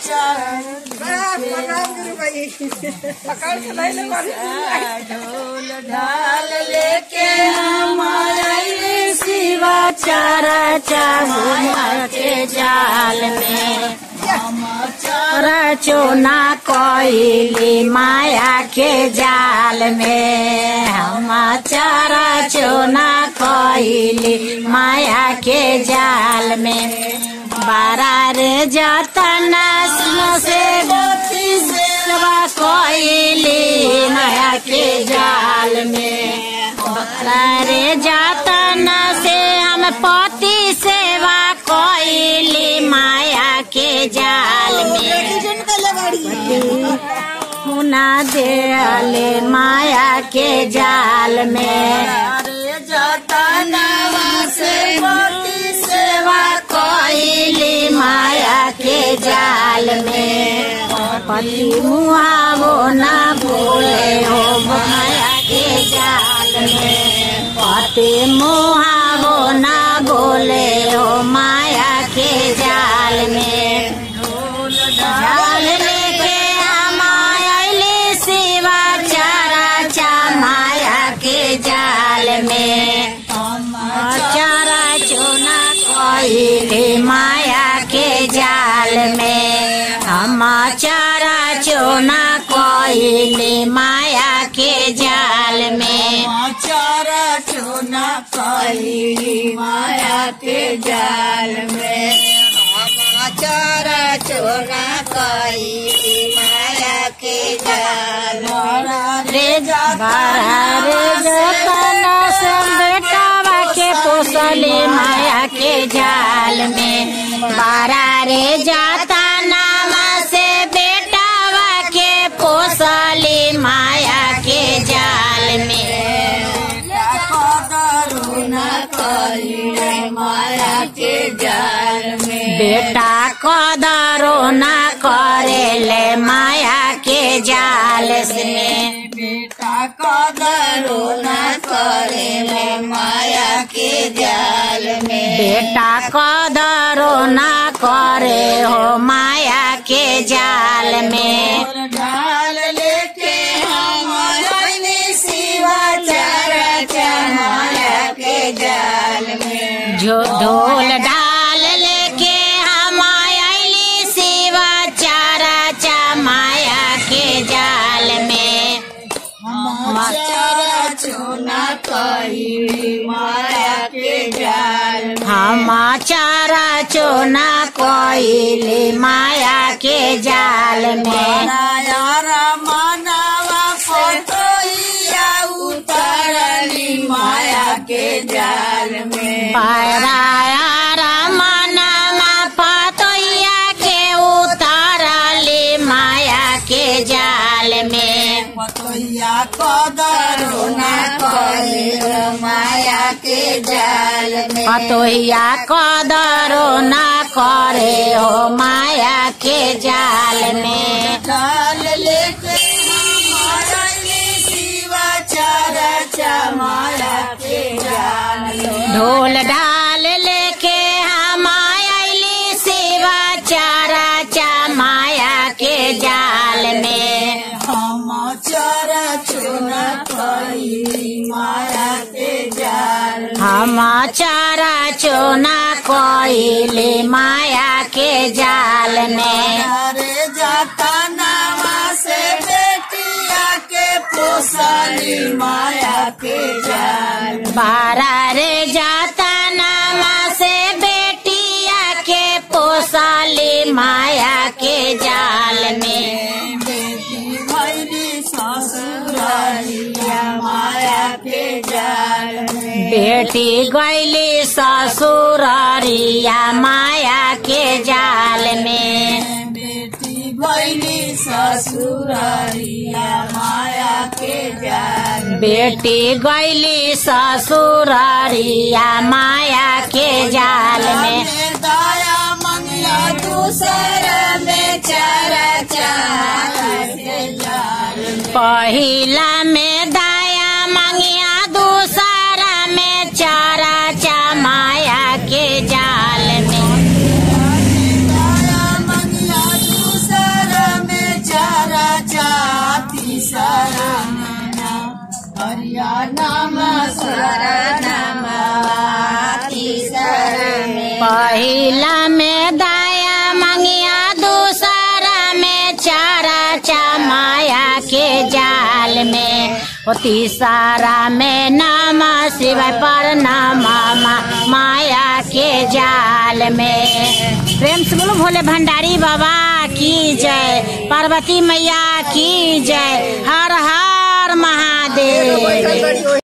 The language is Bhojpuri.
ढोल ढाल लेके हम आइले शिवा चारा चामुआ के जाल में चारा चोना कोइली माया के जाल में हम चारा चोना कोइली माया के जाल में बारा रे जतन से सेवा कोइली माया के जाल में बारा रे जतन से हम पति सेवा कोइली माया के जाल में मुना देले माया के जाल में अरे जतनवा से पति सेवा कोइली माया के जाल में पति मुआवो ना बोले हो माया के जाल में पति मुआवो ना बोले हो माया के जाल में जाल लेके हम आइले शिवा चारा चा माया के जाल में चारा चोना कोइले माया के जाल में हम चारा चोना कोइले माया के जाल में चारा चोना काली माया के जाल में चारा चोना काली माया के जाल रे बारा रे जतन से बेटावा के पोसले माया के जाल में बारा रे जतन से बेटावा के पोसले माया के जाल में करुणा काली माया के जाल में बेटा कदरो ना करेले माया के जाल से बेटा कदरो न करे में माया के जाल में बेटा कदरो ना करे हो माया के जाल में ढाल लेके हम आइले शिवा चारा चा माया के जाल में जो ढोल डाल लेके हम आइली शिवा चारा चा माया के जाल में चारा चोना कही माया के जाल में हम चारा चोना कोइली माया के जाल में यारा मानवा फोटोइया उतारली माया के जाल में पाराया मनमा पतोया के उतारली माया के जाल में पतोइया कदरो ना करे माया के जाल में पतोहिया कदरो ना करे हो माया के जाल में डाल लेके हमारा ये शिवा चारा चा माया के जाल में ढोल डाल लेके हम आइली शिवा चारा चा माया के जाल में हम चारा चोरा कई माया के जाल में हम चारा चोना कोइली माया के जाल में अरे जाता नामा से बेटिया के पोसाली माया के जाल में बारा रे जाता नामा से बेटिया के पोसाली माया के जाल में बेटी भैली ससुरालिया माया के जाल में बेटी गैली ससुररिया माया के जाल में बेटी भैली ससुरालिया माया के जाल में बेटी गैली ससुररिया माया के जाल में दाया मंगिया दूसरा में चारा चारा के जाल में पहिला में दाया मंगिया दूसरा में चारा चा माया के जाल में दाया मंगिया दूसरा में ओ तीसरा में नम शिवाय पर नम माया के जाल में प्रेम से बोलो भोले भंडारी बाबा की जय पार्वती मैया की जय हर हर महादेव